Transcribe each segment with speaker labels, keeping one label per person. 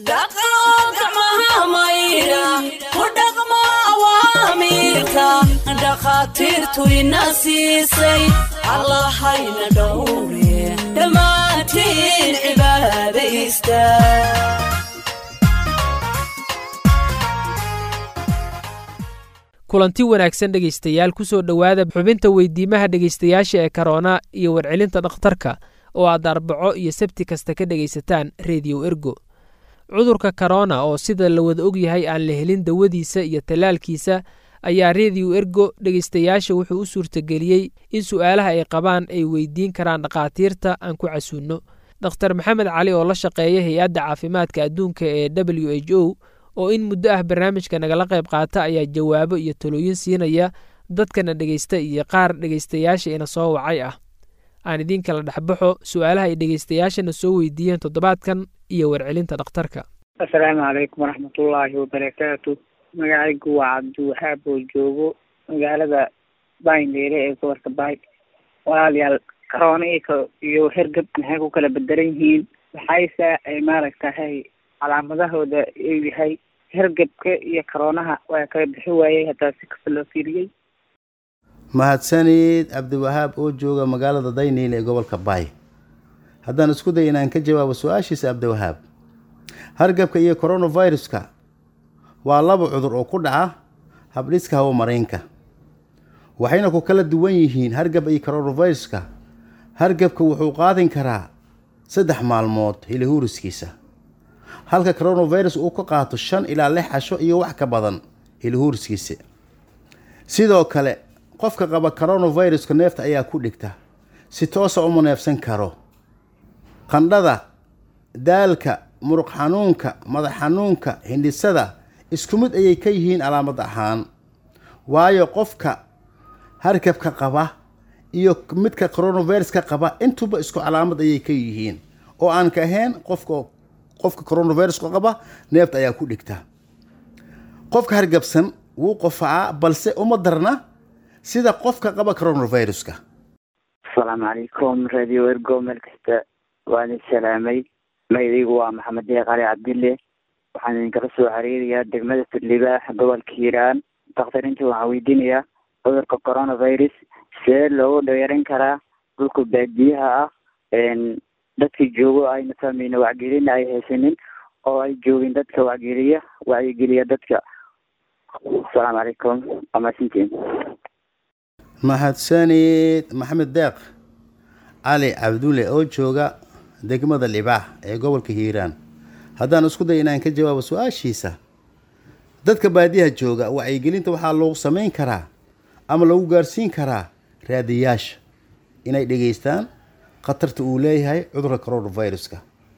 Speaker 1: dhaqo gacmaha maydha ku dhaqmo awaamiirka dhakhaatiirtu ina siisay allahayna dhowre dhammaantiin cibaadaysta
Speaker 2: kulanti wanaagsan dhegaystayaal ku soo dhowaada xubinta weydiimaha dhegaystayaasha ee karoona iyo warcelinta dhakhtarka oo aad arbaco iyo sabti kasta ka dhegaysataan rediyo ergo cudurka korona oo sida la wada ogyahay aan la helin dawadiisa iyo tallaalkiisa ayaa rediyo ergo dhegaystayaasha wuxuu u suurtageliyey in su'aalaha ay qabaan ay weydiin karaan dhakhaatiirta aan ku casuunno dokhtar maxamed cali oo la shaqeeya hay-adda caafimaadka adduunka ee w h o oo in muddo ah barnaamijka nagala qayb qaata ayaa jawaabo iyo talooyin siinaya dadkana dhegaysta iyo qaar dhegaystayaasha ina soo wacay ah aan idiin kala dhexbaxo su'aalaha ay dhegaystayaashana soo weydiiyeen toddobaadkan iyo warcelinta dhakhtarka
Speaker 3: assalaamu calaykum waraxmatullaahi wabarakaatu magacaygu waa cabdiwahaab oo joogo magaalada baindheere ee gobolka baay walaalayaal karoona iyo hergab maxay ku kala bedelan yihiin waxayse ay maaragtahay calaamadahooda uu yahay hergebka iyo karoonaha waa kala bixi waayey hataa si kasta loo fiiriyey
Speaker 4: mahadsanid cabdiwahaab oo jooga magaalada dayniil ee gobolka baay haddaan isku day inaan ka jawaabo su-aashiisa cabdiwahaab hargabka iyo coronaviruska waa laba cudur oo ku dhaca habdhiska hawo mareenka waxayna ku kala duwan yihiin hargab iyo coronaviruska hargabka wuxuu qaadin karaa saddex maalmood hilihuuriskiisa halka coronavirus uu ka qaato shan ilaa lix casho iyo wax ka badan hilihuuriskiisa sidoo kale qofka qaba coronaviruska neefta ayaa ku dhigta si toosa uma neefsan karo qandhada daalka muruq xanuunka madax xanuunka hindhisada isku mid ayay ka yihiin calaamad ahaan waayo qofka hargabka qaba iyo midka coronaviruska qaba intuba isku calaamad ayay ka yihiin oo aan ka ahayn qofka qofka coronaviruska qaba neefta ayaa ku dhigta qofka hargabsan wuu qofacaa balse uma darna sida qofka qaba coronaviruska
Speaker 3: asalaamu calaykum radio ergo meel kasta waan idin salaamay magacaygu waa maxamed deeq cali cabdille waxaan idinkala soo xiriirayaa degmada libaax gobolka hiiraan dakhtariinta waxaan weydiinayaa cudurka coronavirus see loogu dhaweeran karaa dhulka baadiyaha ah dadka joogo ayna fahmayna wacgelina ay haysanin oo ay joogin dadka wacgeliya wacyigeliya dadka asalaamu calaykum waa mahadsantiin
Speaker 4: mahadsanid maxamed deeq cali cabdulle oo jooga degmada libaax ee gobolka hiiraan haddaan isku day inaan ka jawaabo su-aashiisa dadka baadiyaha jooga wacyigelinta waxaa loogu samayn karaa ama lagu gaarsiin karaa raadiyaasha inay dhegaystaan khatarta uu leeyahay cudurka coronaviruska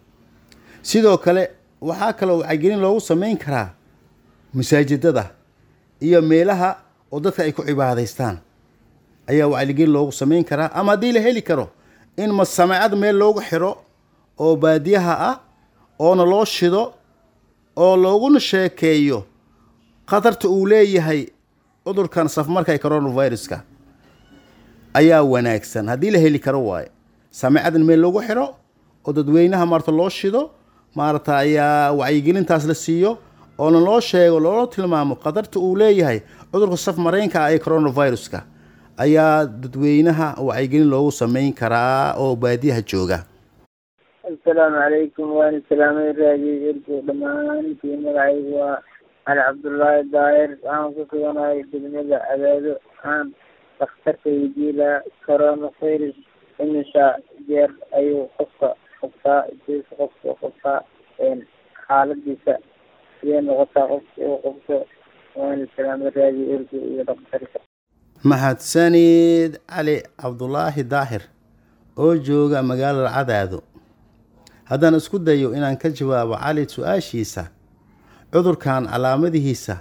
Speaker 4: sidoo kale waxaa kaloo wacyigelin loogu samayn karaa masaajidada iyo meelaha oo dadka ay ku cibaadaystaan ayaa wacyigelin loogu samayn karaa ama haddii la heli karo in masamaacad meel loogu xiro oo baadiyaha ah oona loo shido oo looguna sheekeeyo khatarta uu leeyahay cudurkan safmarka ee coronaviruska ayaa wanaagsan haddii la heli karo waaye samaacad in meel loogu xiro oo dadweynaha maarata loo shido maarata ayaa wacyigelintaas la siiyo oona loo sheego loona tilmaamo khatarta uu leeyahay cudurka saf mareenka ah ee coronaviruska ayaa dadweynaha wacyigelin loogu samayn karaa oo baadiyaha jooga
Speaker 3: assalaamu calaykum waan salaamay raadiyo ergo dhammaantiin magacaygu waa cali cabdullaahi daahir waxaan ku suganahay degmada abaado waxaan dhakhtarka weydiilaa coronavirus imisha jeer ayuu qofka qabtaa jeesa qofka qabtaa xaaladiisa sidee noqotaa qofka uu qabto waan salaamay raadiyo ergo iyo dhakhtarka
Speaker 4: mahadsanid cali cabdulaahi daahir oo jooga magaalada cadaado haddaan isku dayo inaan ka jawaabo cali su-aashiisa cudurkan calaamadihiisa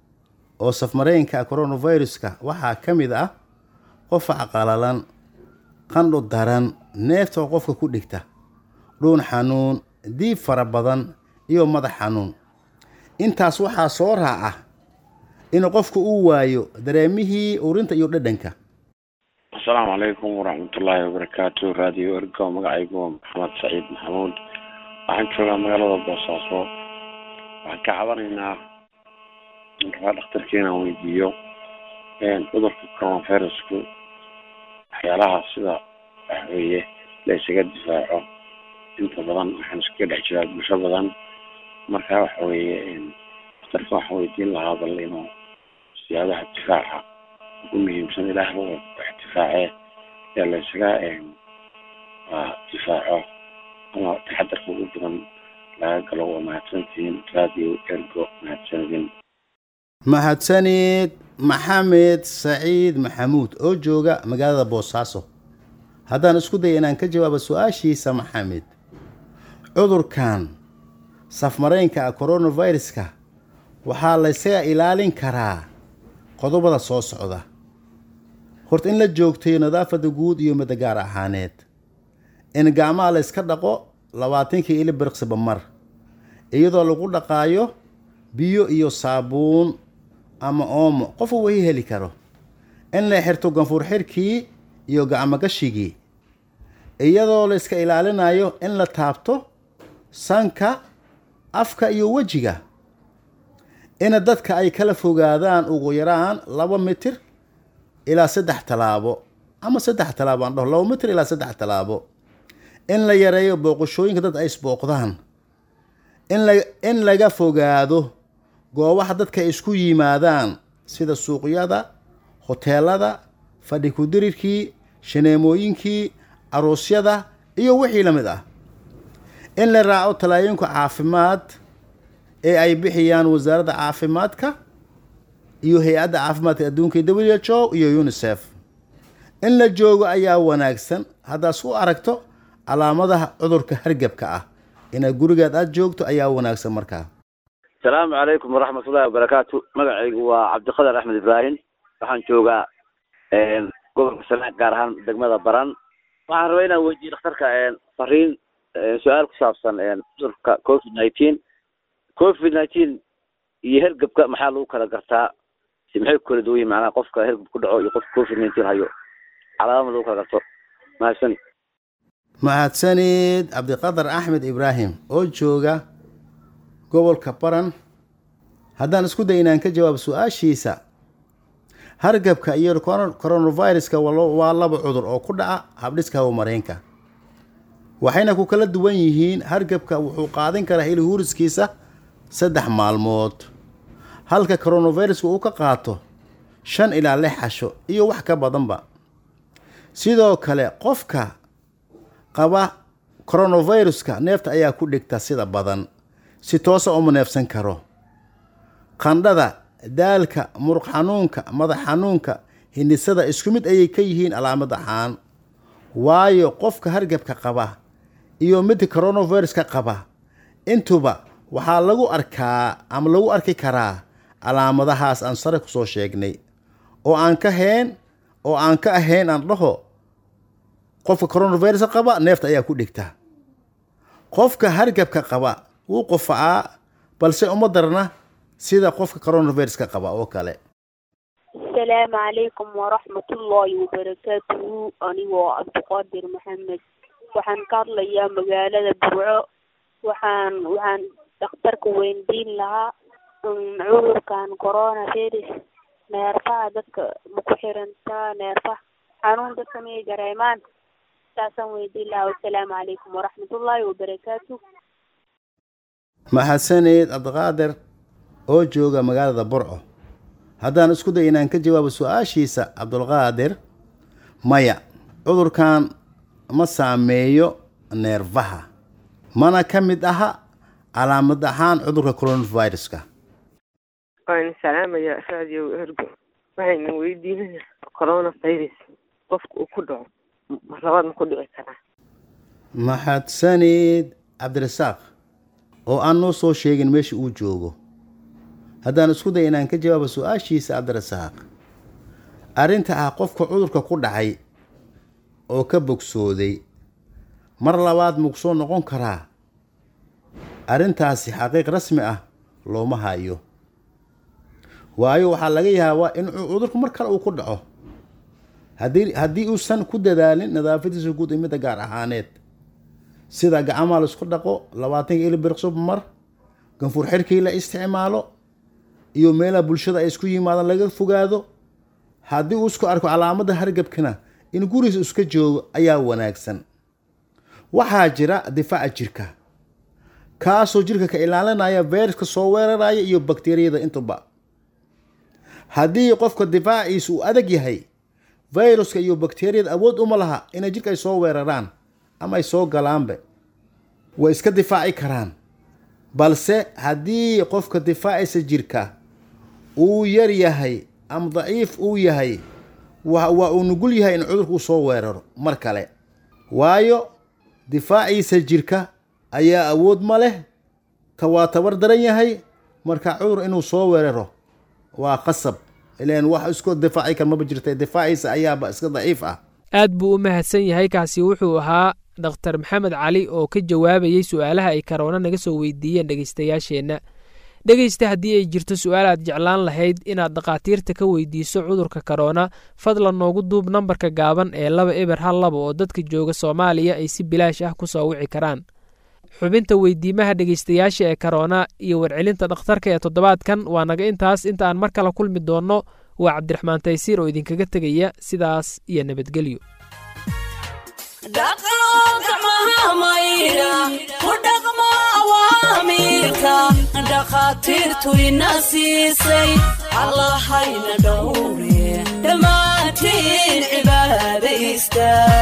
Speaker 4: oo safmareenka coronaviruska waxaa ka mid ah qofac qalalan qandho daran neefta oo qofka ku dhigta dhuun xanuun diib fara badan iyo madax xanuun intaas waxaa soo raaca in qofku uu waayo dareemihii urinta iyo dhadhanka
Speaker 5: asalaamu calaykum waraxmatullaahi wabarakaatu raadiyo ergo magacaygu waa maxamed saciid maxamuud waxaan joogaa magaalada boosaaso waxaan ka cabanaynaa rabaa dhakhtarka inaan weydiiyo cudurka coronavirusku waxyaalaha sida waxweeye la isaga difaaco inta badan waxaan iskaga dhex jiraa bulsho badan marka waxa weeye dhakhtarka waxaan weydiin lahaa bal inuu siyaabaha difaaca ugu muhiimsan ilaahba wax difaacee ee la isaga difaaco ama taxadarka ugu badan laga galo waa mahadsantihiin radio ergo mahadsanidin
Speaker 4: mahadsanid maxamed saciid maxamuud oo jooga magaalada boosaaso haddaan isku daya inaan ka jawaabo su-aashiisa maxamed cudurkan safmaraynka ah coronaviruska waxaa laysaga ilaalin karaa qodobada soo socda horta in la joogtayo nadaafada guud iyo midda gaar ahaaneed in gacmaha la yska dhaqo labaatankii ili birqsiba mar iyadoo lagu dhaqaayo biyo iyo saabuun ama oomo qofa wahi heli karo in la xirto ganfuur xirkii iyo gacmogashigii iyadoo la iska ilaalinayo in la taabto sanka afka iyo wejiga ina dadka ay kala fogaadaan ugu yaraan laba mitir ilaa saddex tallaabo ama saddex tallaabo aan dhaho laba mitir ilaa saddex tallaabo in la yareeyo booqashooyinka dad ay isbooqdaan in la in laga fogaado goobaha dadka ay isku yimaadaan sida suuqyada hoteelada fadhi kudirirkii shaneemooyinkii aroosyada iyo wixii la mid ah in la raaco talaayinka caafimaad ee ay bixiyaan wasaaradda caafimaadka iyo hay-adda caafimaadka adduunka w h o iyo unisef in la joogo ayaa wanaagsan haddaas u aragto calaamadaha cudurka hargebka ah inaad gurigaad aada joogto ayaa wanaagsan markaa
Speaker 6: asalaamu calaykum waraxmatullahi wabarakaatu magacaygu waa cabdiqadar axmed ibraahim waxaan joogaa gobolka sanaag gaar ahaan degmada baran waxaan rabaa inaan weydiiyo dhakhtarka fariin su-aal ku saabsan cudurka covid nineteen covid nineteen iyo hergebka maxaa lagu kala gartaa maxay ku kala duwan yihin macnaha qofka hergeb ku dhaco iyo qofka covid nineteen hayo calaamad lagu kala garto mahadsan
Speaker 4: mahadsanid cabdiqadar axmed ibraahim oo jooga gobolka baran haddaan isku day inaan ka jawaabo su-aashiisa hargabka iyo coronaviruska waa laba cudur oo ku dhaca habdhiska hawamareenka waxayna ku kala duwan yihiin hargabka wuxuu qaadan karaa hili huuriskiisa saddex maalmood halka coronaviruska uu ka qaato shan ilaa lix casho iyo wax ka badanba sidoo kale qofka qaba coronaviruska neefta ayaa ku dhigta sida badan si toosa uma neefsan karo qandhada daalka muruq xanuunka madax xanuunka hindhisada isku mid ayay ka yihiin calaamad ahaan waayo qofka hargabka qaba iyo midka coronaviruska qaba intuba waxaa lagu arkaa ama lagu arki karaa calaamadahaas aan sare kusoo sheegnay oo aan ka hayn oo aan ka ahayn aan dhaho qofka coronaviruska qaba neefta ayaa ku dhigta qofka hargabka qaba wuu qofacaa balse uma darna sida qofka coronaviruska qaba oo kale
Speaker 7: asalaamu calaykum waraxmatullaahi wabarakaatuhu anigoo cabdiqaadir maxamed waxaan ka hadlayaa magaalada burco waxaan waxaan dhakhtarka weydiin lahaa cudurkan coronavirus neerfaha dadka ma ku xirantaa neerfaha xanuun dadka miyay dareemaan saasaan weydiin lahaa wasalaamu calaykum waraxmatullaahi wabarakaatu
Speaker 4: mahadsaneed cabdiqaadir oo jooga magaalada burco haddaan isku day inaan ka jawaabo su-aashiisa cabdulqaadir maya cudurkan ma saameeyo neerfaha mana ka mid aha calaamad ahaan cudurka coronaviruska
Speaker 8: waan salaamaya radio ergo waxayna weydiinaya coronavirus qofka uu ku dhaco mar labaad ma ku dhici karaa
Speaker 4: mahadsaneed cabdirasaaq oo aan noo soo sheegin meesha uu joogo haddaan isku day inaan ka jawaabo su-aashiisa cabdirasaaq arrinta ah qofka cudurka ku dhacay oo ka bogsooday mar labaad maku soo noqon karaa arrintaasi xaqiiq rasmi ah looma hayo waayo waxaa laga yaabaa in cudurku mar kale uu ku dhaco haddii haddii uusan ku dadaalin nadaafadiisa guud iyo midda gaar ahaaneed sida gacmaha laisku dhaqo labaatanka ili birqsub mar ganfuur xirkii la isticmaalo iyo meelaha bulshada ay isku yimaadaan laga fogaado haddii uu isku arko calaamada hargabkana in gurigiisa iska joogo ayaa wanaagsan waxaa jira difaaca jirka kaasoo jirka ka ilaalinaya fayraska soo weeraraya iyo bakteriyada intuba haddii qofka difaaciisa uu adag yahay fayruska iyo bakteriyada awood uma laha inay jirka ay soo weeraraan ama ay soo galaanbe way iska difaaci karaan balse haddii qofka difaacisa jirka uu yar yahay ama daciif uu yahay waa uu nugul yahay in cudurka uu soo weeraro mar kale waayo difaaciisa jirka ayaa awood ma leh ka waa tabar daran yahay marka cudur inuu soo weeraro waa qasab ilan wax isku difaaci kar maba jirta difaaciisa ayaaba iska daciif ah
Speaker 2: aad buu u mahadsan yahay kaasi wuxuu ahaa dhakhtar maxamed cali oo ka jawaabayey su-aalaha ay karoona naga soo weydiiyeen dhegaystayaasheenna dhegaysta haddii ay jirto su-aal aad jeclaan lahayd inaad dhakhaatiirta ka weydiiso cudurka karoona fadlan noogu duub nambarka gaaban ee laba eber hal laba oo dadka jooga soomaaliya ay si bilaash ah ku soo wici karaan xubinta weydiimaha dhegaystayaasha ee karoona iyo warcelinta dhakhtarka ee toddobaadkan waa naga intaas inta aan mar kale kulmi doonno waa cabdiraxmaan taysiir oo idinkaga tegaya sidaas iyo nabadgelyo
Speaker 1: dhaqo gacmaha maydha ku dhaqmo awaamiirka dhakhaatiirtu ina siisay allahayna dhowre dhammaantiin cibaadaysta